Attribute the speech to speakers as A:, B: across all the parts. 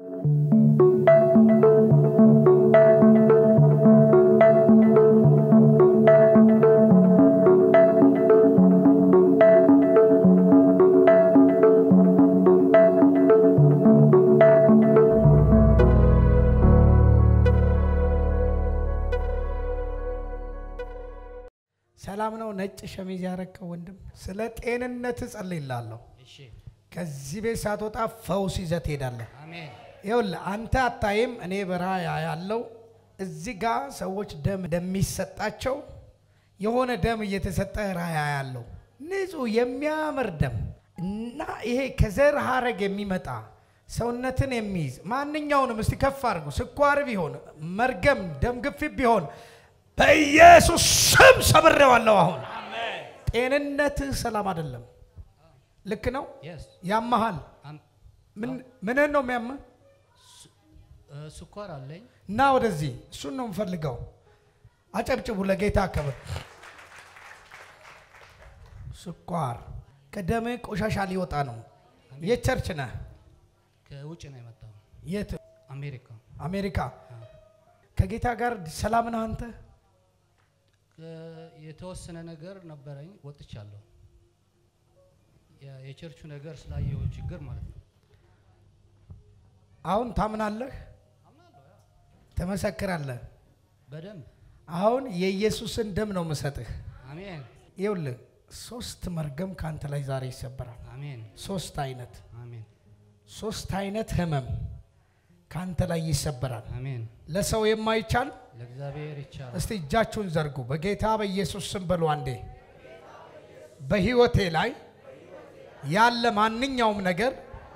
A: ሰላም ነው። ነጭ ሸሚዝ ያረከው ወንድም ስለ ጤንነት ጸልይላለሁ።
B: እሺ
A: ከዚህ ቤት ሳትወጣ ፈውስ ይዘህ ትሄዳለህ።
B: አሜን
A: ይኸውልህ አንተ አታይም፣ እኔ በረሃ ያለው እዚህ ጋር ሰዎች ደም እንደሚሰጣቸው የሆነ ደም እየተሰጠ ራያ ያለው ንጹህ የሚያምር ደም እና ይሄ ከዘር ሀረግ የሚመጣ ሰውነትን የሚይዝ ማንኛውንም እስቲ ከፍ አድርጉ። ስኳር ቢሆን መርገም፣ ደም ግፊት ቢሆን በኢየሱስ ስም ሰብሬዋለሁ። አሁን ጤንነትህ ሰላም አይደለም። ልክ ነው።
B: የስ
A: ያመሃል። ምንን ነው የሚያምህ?
B: ስኳር አለኝ
A: እና ወደዚህ እሱን ነው የምፈልገው። አጨብጭቡ ለጌታ ክብር። ስኳር ከደም ቆሻሻ ሊወጣ ነው። የት ቸርች ነህ?
B: ከውጭ ነው የመጣው
A: የት?
B: አሜሪካ
A: አሜሪካ። ከጌታ ጋር ሰላም ነህ አንተ?
B: ከ- የተወሰነ ነገር ነበረኝ ወጥቻለሁ የ- የቸርቹ ነገር ስላየው ችግር ማለት ነው
A: አሁን ታምናለህ? ትመሰክራለህ?
B: በደንብ
A: አሁን የኢየሱስን ደም ነው የምሰጥህ።
B: አሜን
A: ይኸውልህ ሶስት መርገም ከአንተ ላይ ዛሬ ይሰበራል።
B: አሜን
A: ሶስት አይነት
B: አሜን
A: ሶስት አይነት ህመም ከአንተ ላይ ይሰበራል።
B: አሜን
A: ለሰው የማይቻል
B: ለእግዚአብሔር ይቻላል
A: እስቲ እጃችሁን ዘርጉ። በጌታ በኢየሱስ ስም በሉ አንዴ። በህይወቴ ላይ ያለ ማንኛውም ነገር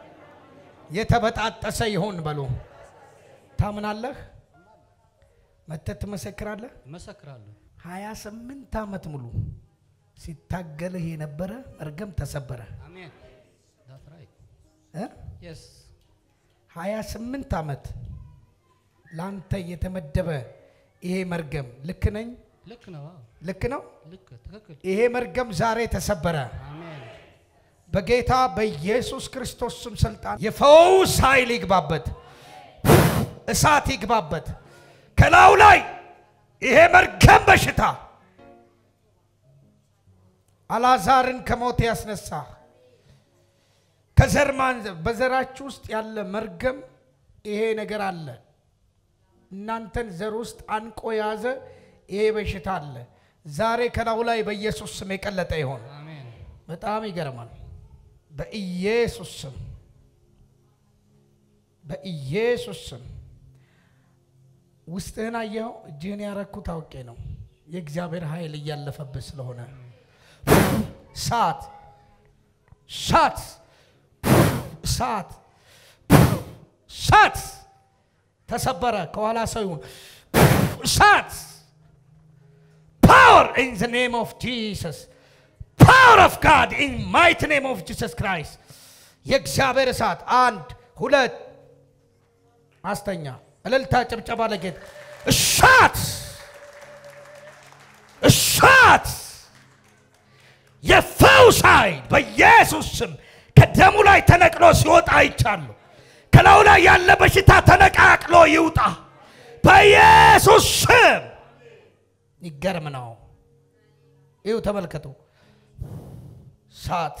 A: የተበጣጠሰ ይሆን በሉ። ታምናለህ? መተት ትመሰክራለህ?
B: እመሰክራለሁ
A: ሀያ ስምንት ዓመት ሙሉ ሲታገልህ የነበረ መርገም ተሰበረ።
B: አሜን ዳት ራይት
A: እ?
B: የስ
A: ሀያ ስምንት ዓመት ለአንተ የተመደበ ይሄ መርገም ልክ ነኝ?
B: ልክ ነው አዎ።
A: ልክ ነው?
B: ልክ ትክክል
A: ይሄ መርገም ዛሬ ተሰበረ።
B: አሜን
A: በጌታ በኢየሱስ ክርስቶስ ስም ስልጣን የፈውስ ኃይል ይግባበት፣ እሳት ይግባበት ከላዩ ላይ ይሄ መርገም በሽታ አልዓዛርን ከሞት ያስነሳ ከዘር ማንዘር በዘራችሁ ውስጥ ያለ መርገም ይሄ ነገር አለ። እናንተን ዘር ውስጥ አንቆ የያዘ ይሄ በሽታ አለ። ዛሬ ከላዩ ላይ በኢየሱስ ስም የቀለጠ ይሆን።
B: አሜን
A: በጣም ይገርማል። በኢየሱስ ስም በኢየሱስ ስም ውስጥህን አየኸው። እጅህን ያረኩት አውቄ ነው። የእግዚአብሔር ኃይል እያለፈብህ ስለሆነ ሳት ሳት ሳት ሳት ተሰበረ። ከኋላ ሰው ይሁን ሳት ፓወር ኢን ዘ ኔም ኦፍ ጂሰስ ፓወር ኦፍ ጋድ ኢን ማይቲ ኔም ኦፍ ጂሰስ ክራይስት የእግዚአብሔር እሳት አንድ ሁለት አስተኛ እልልታ ጭብጨባ ለጌታ እሳት እሳት የፈውስ ኃይል በኢየሱስ ስም ከደሙ ላይ ተነቅሎ ሲወጣ አይቻለሁ። ከላዩ ላይ ያለ በሽታ ተነቃቅሎ ይውጣ በኢየሱስ ስም። ይገርም ነው። ይሁ ተመልከቱ። ሳት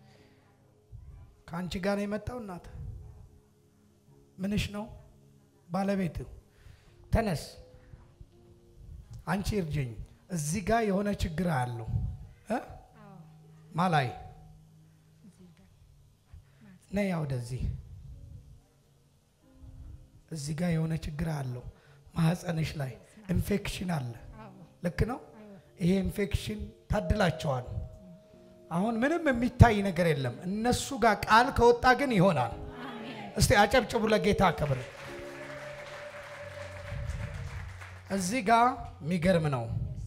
A: ከአንቺ ጋር ነው የመጣው። እናት ምንሽ ነው? ባለቤት ተነስ፣ አንቺ እርጅኝ። እዚህ ጋር የሆነ ችግር አለው እ ማላይ ነይ ወደዚህ። እዚህ ጋር የሆነ ችግር አለው ማህፀንሽ ላይ ኢንፌክሽን አለ። ልክ ነው። ይሄ ኢንፌክሽን ታድላቸዋል። አሁን ምንም የሚታይ ነገር የለም። እነሱ ጋር ቃል ከወጣ ግን ይሆናል። እስቲ አጨብጭቡ ለጌታ ክብር። እዚህ ጋር የሚገርም ነው።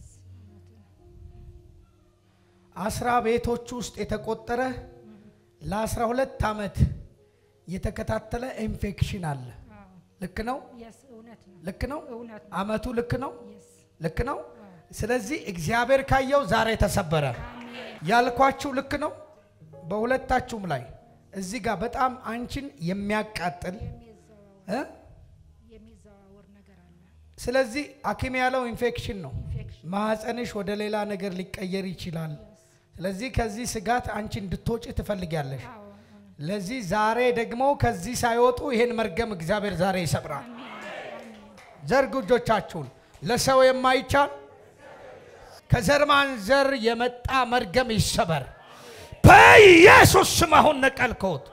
A: አስራ ቤቶች ውስጥ የተቆጠረ ለአስራ ሁለት ዓመት የተከታተለ ኢንፌክሽን አለ። ልክ ነው።
C: የስ እውነት ነው።
A: ልክ ነው።
C: እውነት ነው።
A: አመቱ ልክ ነው።
C: የስ
A: ልክ ነው። ስለዚህ እግዚአብሔር ካየው ዛሬ ተሰበረ። ያልኳችሁ ልክ ነው። በሁለታችሁም ላይ እዚህ ጋር በጣም አንቺን የሚያቃጥል እ?
C: የሚዘዋወር ነገር አለ።
A: ስለዚህ ሐኪም ያለው ኢንፌክሽን ነው።
C: ኢንፌክሽን
A: ማህፀንሽ ወደ ሌላ ነገር ሊቀየር ይችላል። ስለዚህ ከዚህ ስጋት አንቺ እንድትወጪ ትፈልጊያለሽ።
C: አዎ እውነት።
A: ለዚህ ዛሬ ደግሞ ከዚህ ሳይወጡ ይሄን መርገም እግዚአብሔር ዛሬ ይሰብራል። ዘርጉ እጆቻችሁን። ለሰው የማይቻል ከዘር ማንዘር የመጣ መርገም ይሰበር በኢየሱስ ስም። አሁን ነቀልከውት።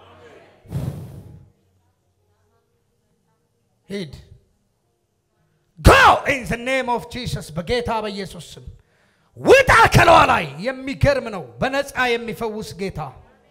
A: ሂድ ጎ ኢን ዘ ኔም ኦፍ ጂሰስ በጌታ በኢየሱስ ስም ውጣ ከለዋ ላይ። የሚገርም ነው። በነፃ የሚፈውስ ጌታ።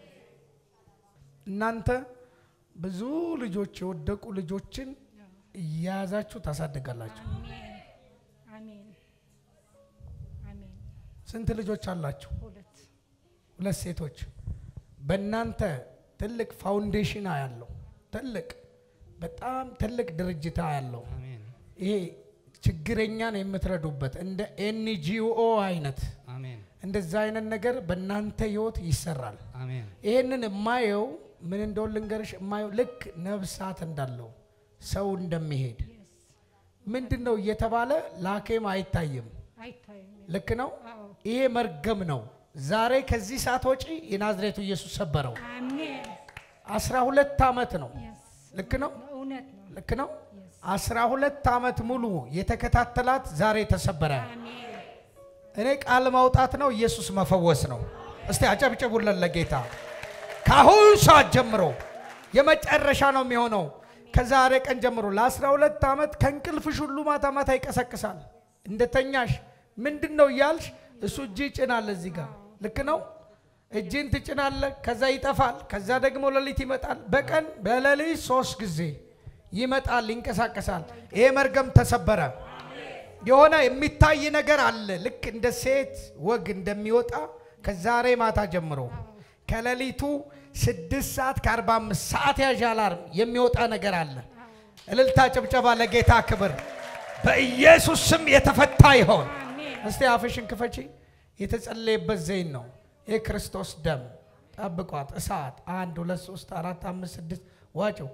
A: እናንተ ብዙ ልጆች የወደቁ ልጆችን እያያዛችሁ ታሳድጋላችሁ።
C: አሜን አሜን አሜን።
A: ስንት ልጆች አላችሁ?
C: ሁለት
A: ሁለት ሴቶች። በእናንተ ትልቅ ፋውንዴሽን ያለው ትልቅ በጣም ትልቅ ድርጅት ያለው
B: አሜን
A: ይሄ ችግረኛን የምትረዱበት እንደ ኤንጂኦ አይነት
B: አሜን
A: እንደዛ አይነት ነገር በእናንተ ህይወት ይሰራል።
B: አሜን
A: ይህንን የማየው ምን እንደሆን ልንገርሽ፣ የማየው ልክ ነብሳት እንዳለው ሰው እንደሚሄድ ምንድን ነው እየተባለ ላኬም አይታይም።
C: አይታይም።
A: ልክ ነው።
C: አዎ
A: ይሄ መርገም ነው። ዛሬ ከዚህ ሰዓት ወጪ የናዝሬቱ ኢየሱስ ሰበረው።
C: አሜን።
A: አስራ ሁለት ዓመት ነው።
C: የስ
A: ልክ ነው።
C: እውነት ነው።
A: ልክ ነው።
C: የስ
A: አስራ ሁለት ዓመት ሙሉ የተከታተላት ዛሬ ተሰበረ።
C: አሜን
A: እኔ ቃል ማውጣት ነው፣ ኢየሱስ መፈወስ ነው። እስቲ አጨብጭቡለን ለጌታ። ከአሁን ሰዓት ጀምሮ የመጨረሻ ነው የሚሆነው። ከዛሬ ቀን ጀምሮ ለ12 ዓመት ከእንቅልፍሽ ሁሉ ማታ ማታ ይቀሰቅሳል። እንደተኛሽ ምንድን ነው እያልሽ እሱ እጅ ይጭናል እዚህ ጋር ልክ ነው። እጅን ትጭናለ፣ ከዛ ይጠፋል፣ ከዛ ደግሞ ሌሊት ይመጣል። በቀን በሌሊት ሶስት ጊዜ ይመጣል፣ ይንቀሳቀሳል። ይሄ መርገም ተሰበረ። የሆነ የሚታይ ነገር አለ። ልክ እንደ ሴት ወግ እንደሚወጣ ከዛሬ ማታ ጀምሮ ከሌሊቱ ስድስት ሰዓት ከአርባ አምስት ሰዓት ያዥ አላርም የሚወጣ ነገር አለ። እልልታ ጭብጨባ ለጌታ ክብር። በኢየሱስ ስም የተፈታ ይሆን።
C: አሜን
A: እስቲ አፍሽን ክፈቺ። የተጸለየበት ዘይን ነው የክርስቶስ ደም። ጠብቋት። እሳት አንድ ሁለት ሶስት አራት አምስት ስድስት ዋጭው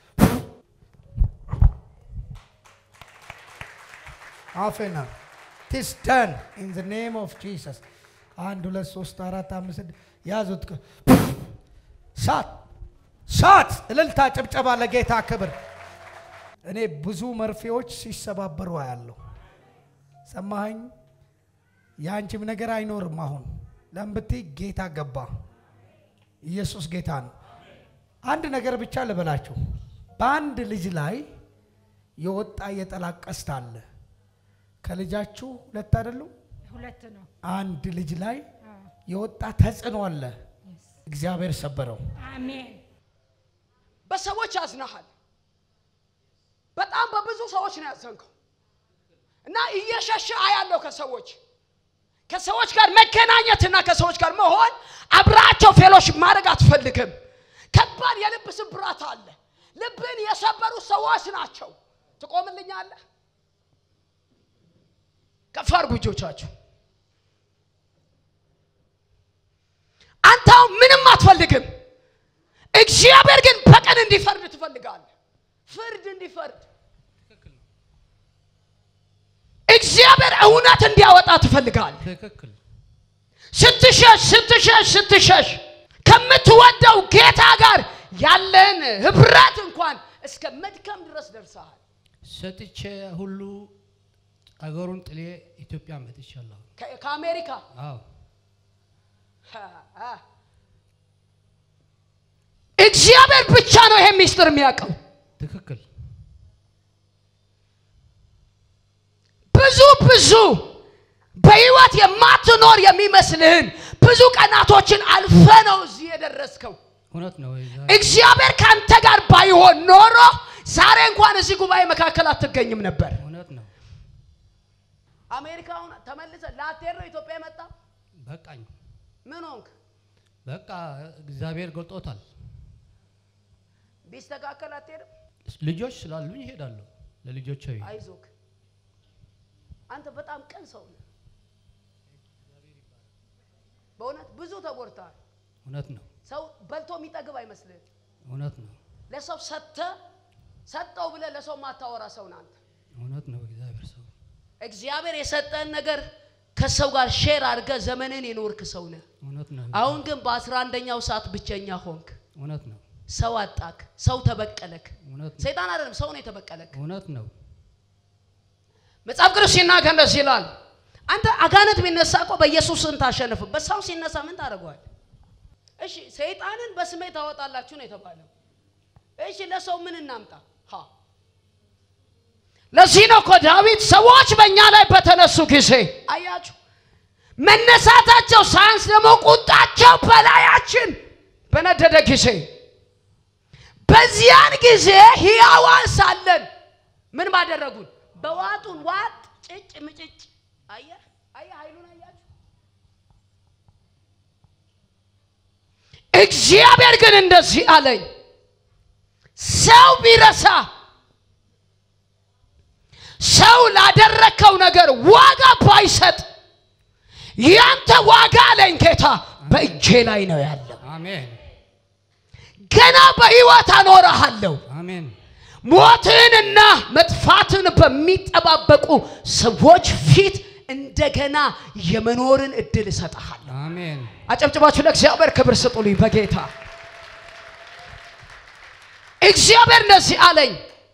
A: አፌና ቲስ ደን ኢን ዘ ኔም ኦፍ ጂሰስ። አንድ ሁለት ሶስት አራት አምስት ስድስት ያዙት። ሳት ሳት እልልታ ጭብጨባ ለጌታ ክብር። እኔ ብዙ መርፌዎች ሲሰባበሩ አያለሁ። ሰማኸኝ? የአንቺም ነገር አይኖርም። አሁን ለምብቲ ጌታ ገባ። ኢየሱስ ጌታ ነው። አንድ ነገር ብቻ ልበላችሁ። በአንድ ልጅ ላይ የወጣ የጠላት ቀስት አለ። ከልጃችሁ ሁለት አይደሉም?
C: ሁለት ነው።
A: አንድ ልጅ ላይ
C: አዎ
A: የወጣ ተጽዕኖ አለ።
C: የስ
A: እግዚአብሔር ሰበረው።
C: አሜን
D: በሰዎች ያዝናሃል። በጣም በብዙ ሰዎች ነው ያዘንከው እና እየሸሸ አያለው ከሰዎች ከሰዎች ጋር መገናኘትና ከሰዎች ጋር መሆን አብራቸው ፌሎሽ ማድረግ አትፈልግም። ከባድ የልብ ስብራት አለ። ልብን የሰበሩ ሰዎች ናቸው። ትቆምልኛለህ? ከፍ አድርጉ እጆቻችሁ። አንተ አሁን ምንም አትፈልግም። እግዚአብሔር ግን በቀን እንዲፈርድ ትፈልጋለህ። ፍርድ እንዲፈርድ እግዚአብሔር እውነት እንዲያወጣ ትፈልጋለህ።
B: ትክክል
D: ስትሸሽ ስትሸሽ ስትሸሽ ከምትወደው ጌታ ጋር ያለን ህብረት እንኳን እስከ መድከም ድረስ ደርሰሃል።
B: ሰጥቼ ሁሉ አገሩን ጥሌ ኢትዮጵያ መጥቻለሁ።
D: ከ- ከአሜሪካ
B: አዎ
D: እግዚአብሔር ብቻ ነው ይሄ ሚስጥር የሚያውቀው።
B: ትክክል
D: ብዙ ብዙ በህይወት የማትኖር የሚመስልህን ብዙ ቀናቶችን አልፈ ነው እዚህ የደረስከው።
B: እውነት ነው። ዛ-
D: እግዚአብሔር ከአንተ ጋር ባይሆን ኖሮ ዛሬ እንኳን እዚህ ጉባኤ መካከል አትገኝም ነበር።
B: እውነት ነው።
D: አሜሪካውን ተመልሰ ላትሄድ ነው ኢትዮጵያ የመጣ
B: በቃኝ።
D: ምን ሆንክ?
B: በቃ እግዚአብሔር ገልጦታል።
D: ቢስተካከል አትሄድም?
B: ልጆች ስላሉኝ ይሄዳለሁ። ለልጆች
D: አይዞክ፣ አንተ በጣም ቅን ሰው ነህ። በእውነት ብዙ ተጎድተሃል።
B: እውነት ነው።
D: ሰው በልቶ የሚጠግብ አይመስልህም።
B: እውነት ነው።
D: ለሰው ሰጥተ ሰጠው ብለህ ለሰው ማታወራ ሰው ነህ አንተ።
B: እውነት ነው እግዚአብሔር ሰው
D: እግዚአብሔር የሰጠን ነገር ከሰው ጋር ሼር አድርገህ ዘመንን የኖርክ ሰው ነህ።
B: እውነት ነው
D: አሁን ግን በአስራ አንደኛው ሰዓት ብቸኛ ሆንክ።
B: እውነት ነው
D: ሰው አጣክ። ሰው ተበቀለክ።
B: እውነት ነው
D: ሰይጣን አይደለም ሰው ነው የተበቀለክ።
B: እውነት ነው
D: መጽሐፍ ቅዱስ ሲናገር እንደዚህ ይላል። አንተ አጋንንት ቢነሳ እኮ በኢየሱስ ስም ታሸንፍ። በሰው ሲነሳ ምን ታደርገዋል? እሺ ሰይጣንን በስሜ ታወጣላችሁ ነው የተባለው። እሺ ለሰው ምን እናምጣ? ሀ ለዚህ ነው እኮ ዳዊት ሰዎች በእኛ ላይ በተነሱ ጊዜ አያችሁ፣ መነሳታቸው ሳያንስ ደግሞ ቁጣቸው በላያችን በነደደ ጊዜ በዚያን ጊዜ ሕያዋን ሳለን ምን ባደረጉን? በዋጡን ዋጥ ጭጭ ምጭጭ። አየህ አየህ ኃይሉን አያችሁ። እግዚአብሔር ግን እንደዚህ አለኝ፣ ሰው ቢረሳ ሰው ላደረከው ነገር ዋጋ ባይሰጥ ያንተ ዋጋ አለኝ ጌታ በእጄ ላይ ነው ያለው።
B: አሜን
D: ገና በሕይወት አኖረሃለሁ።
B: አሜን
D: ሞትንና መጥፋትን በሚጠባበቁ ሰዎች ፊት እንደገና የመኖርን እድል እሰጥሃለሁ።
B: አሜን
D: አጨብጭባችሁ ለእግዚአብሔር ክብር ስጡልኝ። በጌታ እግዚአብሔር እንደዚህ አለኝ፣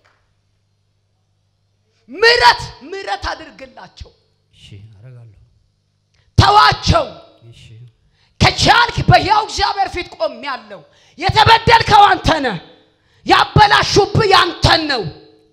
D: ምረት ምረት አድርግላቸው፣
B: እሺ አደርጋለሁ
D: ተዋቸው።
B: እሺ
D: ከቻልክ በሕያው እግዚአብሔር ፊት ቆሜያለሁ። የተበደልከው አንተ ነህ። ያበላሹብህ ያንተን ነው።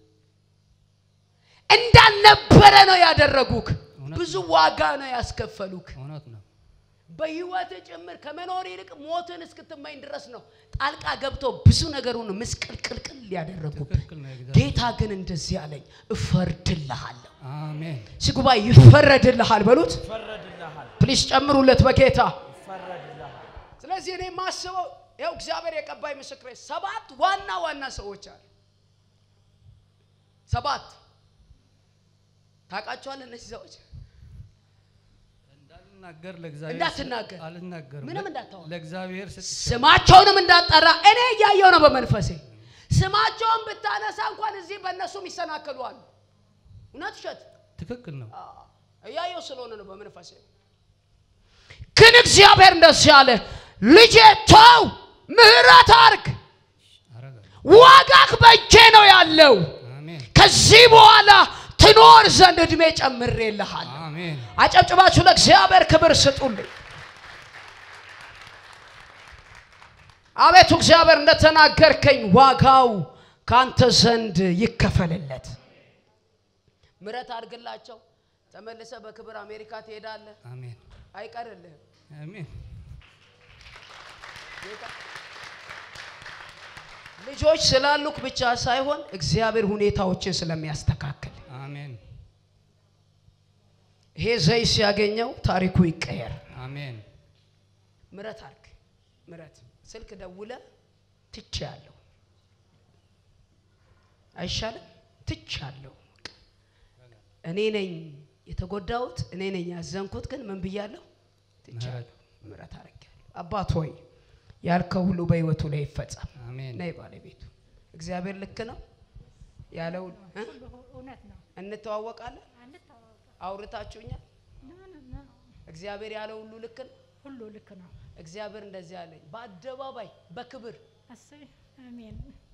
D: እንዳልነበረ ነው ያደረጉክ።
B: እውነት
D: ብዙ ዋጋ ነው ያስከፈሉክ።
B: እውነት ነው
D: በህይወት ጭምር ከመኖር ይልቅ ሞትን እስክትመኝ ድረስ ነው ጣልቃ ገብቶ ብዙ ነገሩን ምስቅልቅልቅል ያደረጉብህ።
B: ትክክል ነው እግዚአብሔር
D: ጌታ ግን እንደዚህ አለኝ፣ እፈርድልሃለሁ።
B: አሜን
D: እዚህ ጉባኤ ይፈረድልሃል በሉት። ፕሊስ ጨምሩለት በጌታ ስለዚህ እኔ የማስበው ያው እግዚአብሔር የቀባይ ምስክሬ ሰባት ዋና ዋና ሰዎች አሉ። ሰባት ታውቃቸዋለህ እነዚህ ሰዎች
B: እንዳልናገር ለእግዚአብሔር
D: እንዳትናገር።
B: አልናገርም
D: ምንም እንዳታወራ።
B: ለእግዚአብሔር ሰጥቼ
D: ስማቸውንም እንዳጠራ እኔ እያየው ነው በመንፈሴ። ስማቸውን ብታነሳ እንኳን እዚህ በእነሱም ይሰናከሉ አሉ። እውነት ውሸት
B: ትክክል ነው
D: እያየው ስለሆነ ነው በመንፈሴ። ግን እግዚአብሔር እንደዚህ አለ፣ ልጄ ተው፣ ምህረት አርግ፣
B: አደርጋለሁ
D: ዋጋህ በእጄ ነው ያለው።
B: አሜን
D: ከዚህ በኋላ ትኖር ዘንድ እድሜ ጨምሬልሃለሁ።
B: አሜን
D: አጨብጭባችሁ ለእግዚአብሔር ክብር ስጡልኝ። አቤቱ እግዚአብሔር እንደተናገርከኝ ዋጋው ካንተ ዘንድ ይከፈልለት። ምረት አድርግላቸው። ተመልሰ በክብር አሜሪካ ትሄዳለህ።
B: አሜን
D: አይቀርልህም።
B: አሜን
D: ጌታ ልጆች ስላሉክ ብቻ ሳይሆን እግዚአብሔር ሁኔታዎችን ስለሚያስተካክል
B: አሜን
D: ይሄ ዘይት ሲያገኘው ታሪኩ ይቀየር።
B: አሜን
D: ምረት አርግ። ምረት ስልክ ደውለ ትቼ ያለሁ አይሻልም? ትቼ ያለሁ እኔ ነኝ የተጎዳሁት፣ እኔ ነኝ ያዘንኩት። ግን ምን ብያለሁ? ትቼያለሁ። ምረት አርጌያለሁ። አባት ሆይ ያልከው ሁሉ በህይወቱ ላይ ይፈጸም።
B: አሜን
D: ነይ ባለቤቱ እግዚአብሔር ልክ ነው ያለው እ?
C: ሁሉ እውነት ነው።
D: እንተዋወቃለን።
C: አንተዋወቀ
D: አውርታችሁኛል። እግዚአብሔር ያለው ሁሉ ልክ ነው።
C: ሁሉ ልክ ነው።
D: እግዚአብሔር እንደዚህ አለኝ፣ በአደባባይ በክብር
C: አስብ አሜን።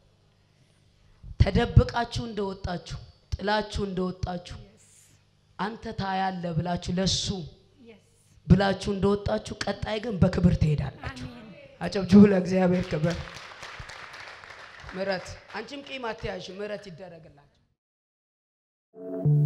D: ተደብቃችሁ እንደወጣችሁ ጥላችሁ እንደወጣችሁ አንተ ታያለ ብላችሁ ለሱ
C: የስ
D: ብላችሁ እንደወጣችሁ ቀጣይ ግን በክብር ትሄዳላችሁ።
C: አሜን።
D: አጨብጭቡ ለእግዚአብሔር ክብር። ምረት አንቺም ቂም አትያዥ፣ ምረት ይደረግላችሁ።